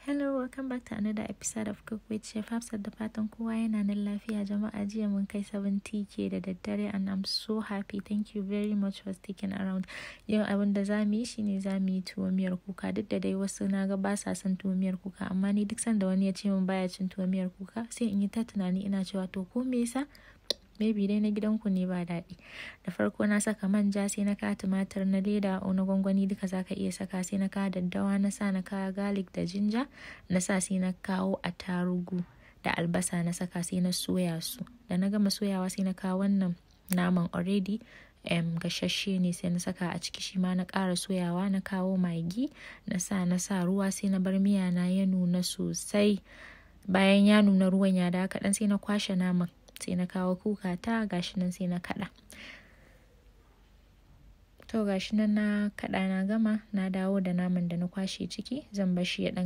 Hello, welcome back to another episode of Cook with Chef Hafsat da fatan kowa yana nan lafiya jama'a jiya mun kai 70k da daddare and I'm so happy. Thank you very much for sticking around. Yau abin da za mu yi shine za mu yi tuwo miyar kuka duk da dai wasu na ga ba sa son tuwo miyar kuka amma ni duk sanda wani ya ce min baya cin tuwo miyar kuka sai in yi ta tunani ina cewa to ko me yasa maybe dai na gidanku ne ba daɗi da farko na saka manja sai na kawo tumatir na leda na gwangwani duka zaka iya saka sai na kawo daddawa na sa na kawo garlic da jinja na sa sai na kawo attarugu da albasa na saka sai na soya su da na gama soyawa sai na kawo wannan naman already um, gashashe ne sai na saka a ciki shi ma na ƙara soyawa na kawo magi na sa na sa ruwa sai na bar miya na ya nuna sosai bayan ya nuna ruwan ya da kaɗan sai na kwashe naman sai na kawo kuka ta gashi nan sai na kada to gashi nan na kada na gama na dawo da naman da na kwashe ciki zan bar shi ya dan